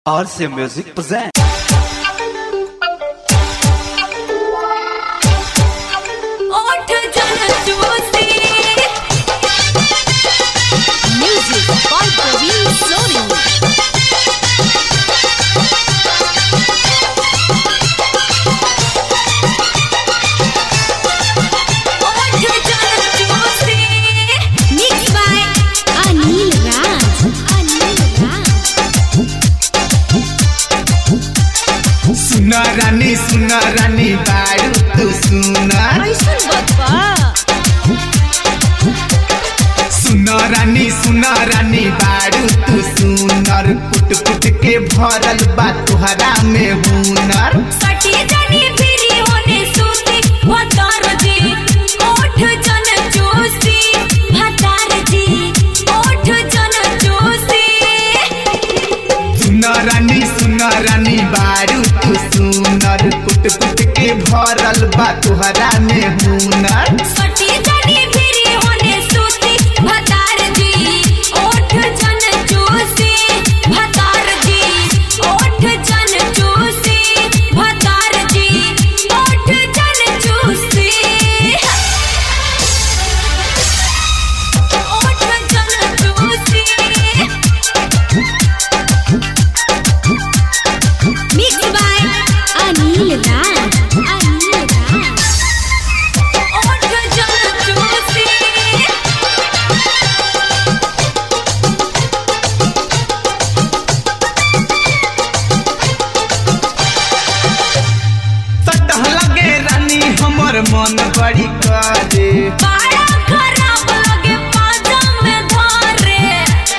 RC Music presents. ओठ जनचूसी Music by Praveen Soni. ओठ जनचूसी Mixed by Anil Raj. Anil Raj. सुना रानी सुना रानी बारू तू सुना ऐसन बप्पा सुना रानी सुना रानी बारू तू सुनर पुट पुट के भरल बा तुहरा में हुनर सटी जनी फिरी होने सूती भतार जी ओठ जनचूसी भतार जी ओठ जनचूसी सुना रानी सुना रानी बारू तू सुनर पुट पुट के भरल बा तुहरा में हुनर सटी जनी फिरी होने सूती भतार जी ओठ जनचूसी भतार जी ओठ जनचूसी भतार जी ओठ जनचूसी ओठ जनचूसी Mixed by Anil Raj. Anil Raj. ओठ जनचूसी सटह लगे रानी हमर मन बड़ी करे बड़ा खराब लगे पाजा में धारे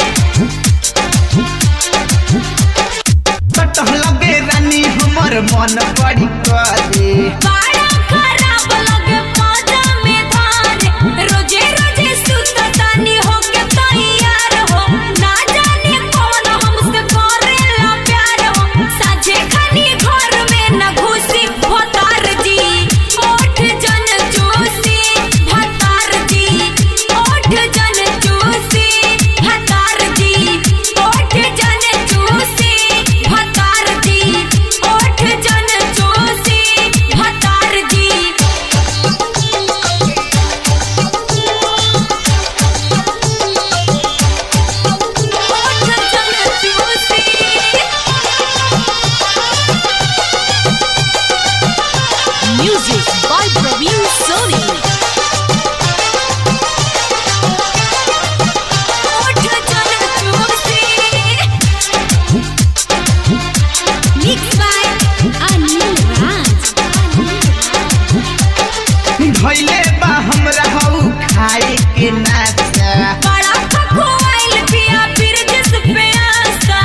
सटह लगे रानी हमर मन बड़ी करे बड़ा खराब लगे पाजा में धारे रोजे रोजे सुततानी होके तैयार हो ना जाने कौन हमसे करेला प्यार हो साझे खानी घर में न घुसी भतार जी ओठ जन चूसी भतार जी ओठ जन चूसी भतार जी ओठ जन चूसी भतार जी ओठ जन चूसी भतार जी ओठ जन चूसी Music by Praveen Soni. ओठ जनचूसी Mixed by Anil Raj. Anil Raj. धैले बा हमरा हऊ खाए के नाचा बड़ा खखोइल पिया फिर जिस पे आसा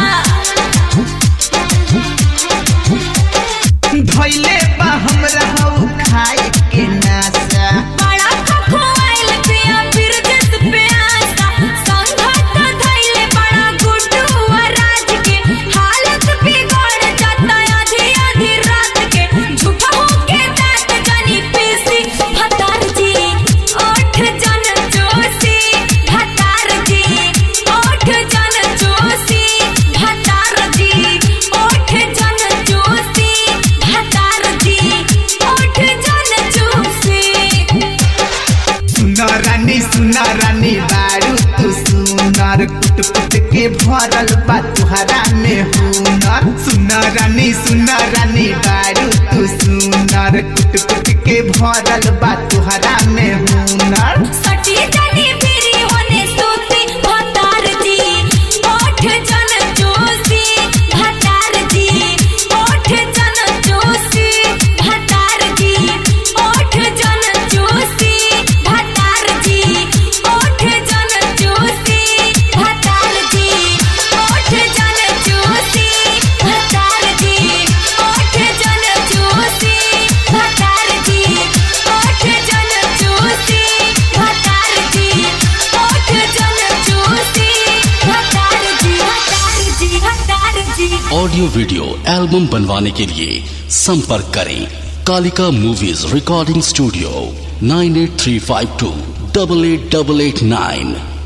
धैले बा हमरा हऊ खाए के नाचा बड़ा खखोइल पिया फिर जिस पे आसा संघत धइले बड़ा गुड्डू राज के हालत बिगड़ जाता आधी आधी रात के झूठा होके दांत जानी पीसी भतार जी ओठ जन चूसी भतार जी ओठ जन चूसी भतार जी ओठ जन चूसी भतार जी ओठ जन चूसी सुना रानी सुना रानी बारू तू सुनर कुट कुट के भरल बा तुहरा में हुनर सुना रानी सुना रानी बारू तू सुनर कुट कुट के भरल बा तुहरा में हुनर सटी जनी फिरी होने सूती भतार जी ओठ जन चूसी भतार जी ओठ जन चूसी भतार जी ओठ जन चूसी भतार जी ओठ जन चूसी भतार जी ओठ जन चूसी भतार जी ओठ जन चूसी भतार जी ओठ जन चूसी भतार जी ओठ जन चूसी भतार जी भतार जी भतार जी ऑडियो वीडियो एल्बम बनवाने के लिए संपर्क करें Kalika movies recording studio nine eight three five two double eight double eight nine